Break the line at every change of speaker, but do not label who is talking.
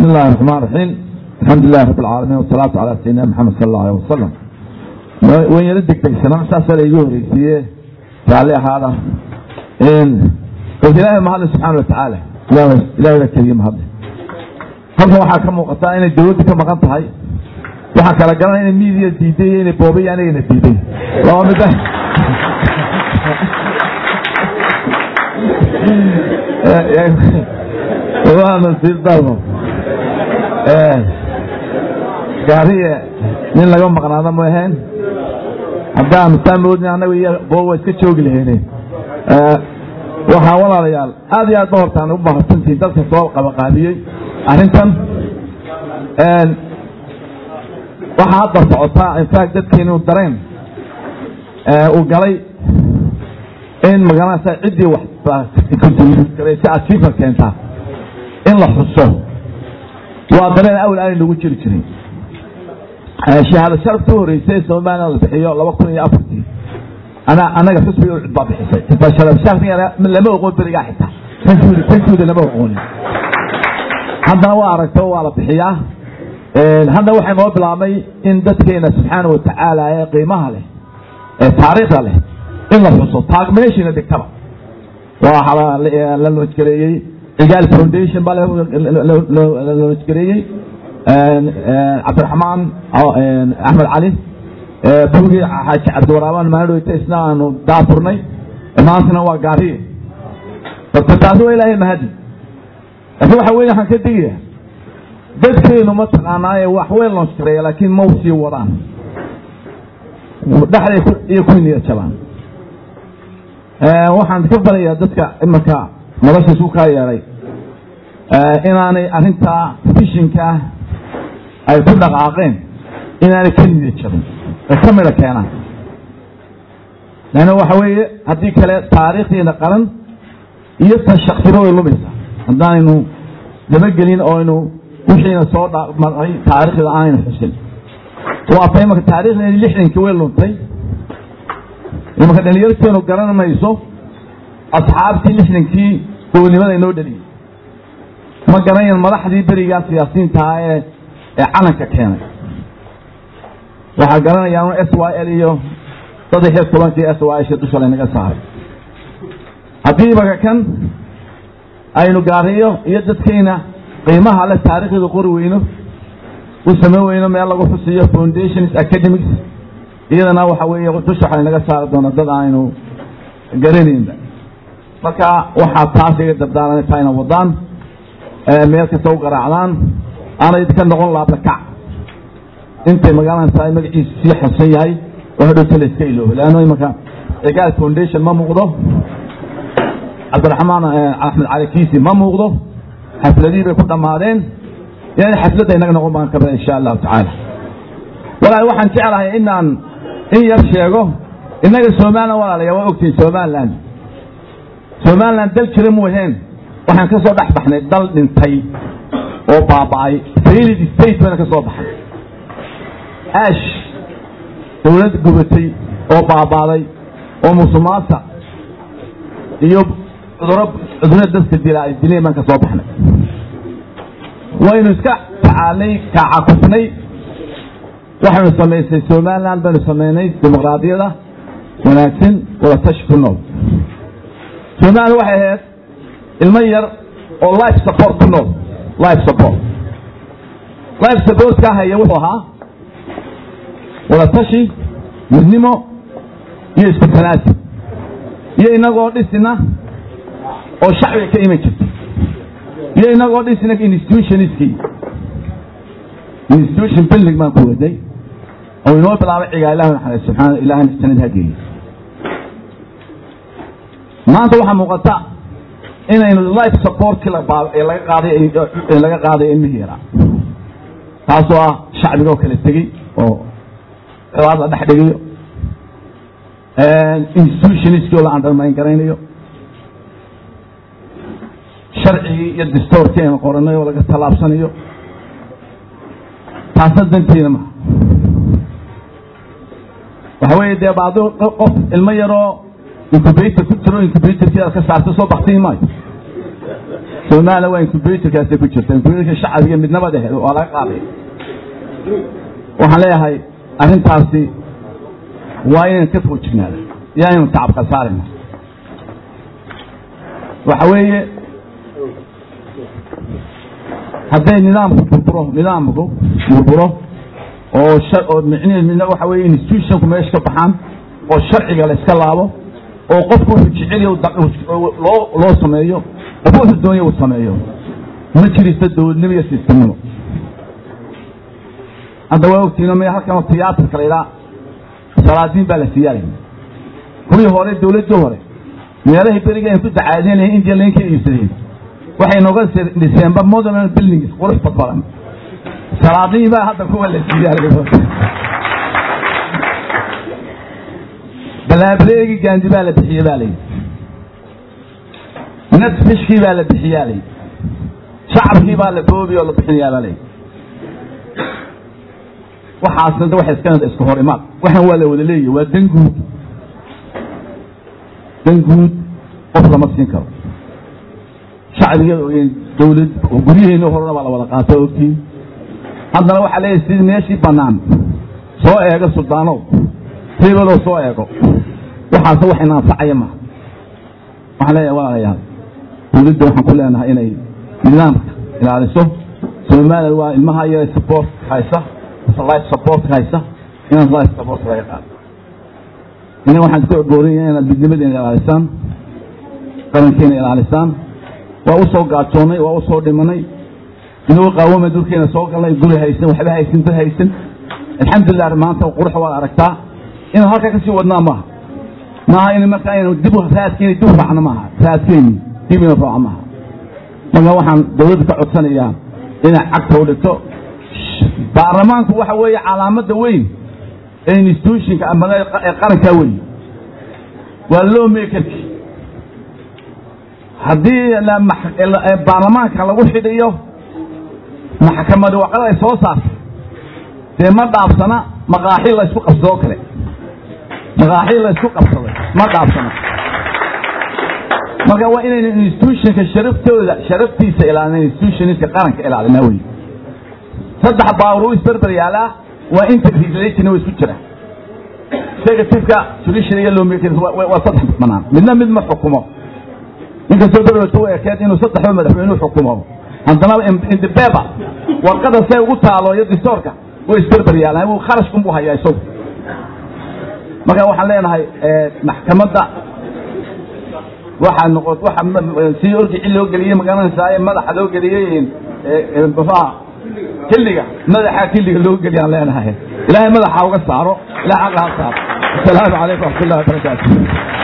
بسم الله الرحمن الرحيم الحمد لله رب العالمين والصلاة على سيدنا محمد صلى الله عليه وسلم وين يردك تكسنا ساسا ليجوري سيه تعالي هذا إن قلت إلهي ما هذا سبحانه وتعالى إلهي إلهي الكريم هذا halkan waxaa ka muuqataa inay dawladdu ka maqan tahay waxaa kala garanaya inay miidiya diiday iyo inay boobay iyo anigana diiday laba mid waa nasiib darmo gaariye nin laga maqnaada ma ahayn haddaan saa moodin annaga iyo boob waa iska joogi lahayne waxaa walaalayaal aad iyo aad ba hortaan u mahadsantihiin dadka soo qabaqaabiyey arrintan waxaa hadda socotaa infact dadkeenu dareen uu galay in magaranaysa ciddii waxsi achievement keentaa in la xuso waa dareen awal aanay nagu jiri jirin shahaado sharafta u horeysay somaliland la bixiyo laba kun iyo afartii ana anaga xusbiga ucud baa bixisay lama oqon berigaa xitaa tankuuda lama oqoonin haddana waa aragto waa la bixiyaa hadda waxay noo bilaabmay in dadkeena subxaana watacaala ee qiimaha leh ee taariikhda leh in la xuso taagmeeshina dhigtaba waa la loojgareeyey cigaal foundation baa la loojgareeyey cabdiraxmaan axmed cali bugii xaaji cabdiwaraabaan maadhoyta isna aanu daafurnay maantana waa gaariye dadka taasi waa ilaahay mahadi laakiin waxa weye waxaan ka digaya dadkeenu ma taqaanaaye wax weyn loo shareeya laakiin ma sii wadaan dhexday iyo ku niya jabaan waxaan ka barayaa dadka imarka nolosha isu kaa yeeray inaanay arrintaa fishinkaa ay ku dhaqaaqeen inaanay ka niya jabin ay ka midho keenaan leanna waxa weeye haddii kale taariikhdeena qaran iyo tan shaksiba way lumaysaa haddaanaynu dabagelin oo aynu wixiina soo maray taariikhda aanaynu xusin waata imanka taarikhdeeni lixdankii way luntay imanka dhalinyarteenu garan mayso asxaabtii lixdankii gobonnimada inoo dhaliyey ma garanayan madaxdii berigaa siyaasiyiintaha ee ee calanka keenay waxaa garanayaan s y l iyo saddex iyo tobankii s y shi dusha laynaga saaray haddii imanka kan aynu gaariyo iyo dadkeyna qiimaha le taarikhda qori weyno u samayn weyno meel lagu xusiyo foundations academics iyadana waxa weeye dusha waxa naga saari doona dad aynu garanaynba marka waxaa taas iga dardaaran taa ina wadaan meel kasta u garaacdaan aanay ka noqon laablakac intay magaalada tahay magaciisu sii xasan yahay oo hadhowta la iska iloobo leanno imanka cigaal foundation ma muuqdo cabdiraxmaan axmed cali kiisi ma muuqdo xafladihii bay ku dhammaadeen inay xafladda inaga noqon baan kabaa insha allahu tacaala walaal waxaan jeclahay inaan in yar sheego innaga somalilan walaalaya waa ogtihin somaliland somaliland dal jira mu aheen waxaan ka soo dhex baxnay dal dhintay oo baaba'ay failid state bayna ka soo baxnay ash dawlad gubatay oo baabaaday oo musumaasa iyo cuduro cuduro dadka dila ay dileen baan ka soo baxnay waynu iska tacaalay kacakufnay waxaynu samaysay somaliland baynu samaynay dimuqraadiyada wanaagsan wada tashi ku nool somaliland waxay ahayd ilmo yar oo life support ku nool life support life support ka haya wuxuu ahaa wada tashi midnimo iyo isku tanaasi iyo inagoo dhisina oo shacbiga ka iman jirta iyo inagoo dhisina institutionskii institution building baan ku waday oo inoo bilaabay cigaa ilah naxariis subxaana ilahay sanad hageeyey maanta waxaa muuqata inaynu life supportkii laga qaaday laga qaaday ilmihii yaraa taasoo ah shacbiga oo kala tegey oo cibaad la dhex dhigayo institutionskii oo la undermine garaynayo sharcigii iyo distoorkii aynu qoranay oo laga tallaabsanayo taasna danteeda maha waxa weeye dee baado qof ilmo yaroo incubator ku jiro incubatorkii aad ka saarta soo baktiin maayo somaliland waa incubatorkaasay ku jirta incubatorka shacbiga midnaba dhehe waa laga qaaday waxaan leeyahay arrintaasi waa inaynu ka foojignaada iyo aynu tacab khasaarina waxa weeye hadday nidaamku burburo nidaamku burburo oo oo micniheed midna waxa weeye institutionku meesha ka baxaan oo sharciga la iska laabo oo qofku wuxuu jeceliyo loo loo sameeyo qof wuxuu doonaya uu sameeyo ma jirista dowladnimo iyo sistemnimo hadda waa ogtiino me halkanoo tiyaatarka la idhaa salaadiin baa la siiyaalay kuwii hore dowladdii hore meelahay beriga aynu ku dacaadinlahay india layn ka iibsadeen waxay nooga dhiseenba modern buildings qurux badbadan salaadiin baa hadda kuwa la siiyaalay balaableegi gaandi baa la bixiyey baa layidhi nadfishkii baa la bixiyaa layidhi shacabkii baa la boobi oo la bixinayaa baa layidhi waxaasna waxay iska iska hor imaad waxaan waa la wada leeyahy waa dan guud dan guud qof lama siin karo shacbiga dawlad guryaheena horena baa la wada qaata ogtiin haddana waxaa leeyahay sidii meeshii bannaan soo eego suldaanow hebeloo soo eego waxaase wax ina anfacaya maha waxaan leeyahay walaalayaal dawladda waxaan ku leenahay inay nidaamka ilaaliso somaliland waa ilmaha yara support haysa life support haysa inaad life support laga qaado ina waxaan ku boorinayaa inaad midnimadeena ilaalisaan qarankeena ilaalisaan waa u soo gaajoonnay waa u soo dhimanay inuu qaawama dulkeena soo galnay guri haysan waxba haysan dad haysan alxamdulilah maanta qurux waad aragtaa inaan halkaa kasii wadnaa maaha maaha in marka aynu dib raadkeeni dib u raacno maaha raadkeeni dib inu raaco maaha marka waxaan dawladda ka codsanayaa inay cagta u dhigto baarlamaanku waxa weeye calaamadda weyn ee institutionka ama ee qarankaa weyn waa loo mekerki haddii baarlamaanka lagu xidhiyo maxkamadi waqada ay soo saartay dee ma dhaafsana maqaaxi la ysku qabsadoo kale maqaaxi la ysku qabsaday ma dhaafsana marka waa inaynu institutionka sharaftooda sharaftiisa ilaalina institutionska qaranka ilaalinaa wey saddex baawr u isberber yaalaa waa interrelation way isku jiraan executiveka judiciaryga loo meekin waa saddex banaan midna mid ma xukumo inkastoo berwata u ekeed inuu saddexba madaxweyne xukumo haddana indibeba warqada say ugu taalo iyo distoorka way isberber yaalaan wuu kharashkun buu hayaa isagu marka waxaan leenahay maxkamadda waxaa noqot waxa si orgici loo geliyey magaranaysaa madaxa loo geliyey muxuha kiliga madaxa kiliga loo geliyaan leenahay ilaahay madaxa uga saaro ilahay xaqa ha saaro asalaamu calaykum waxmat ullahi wabarakaatu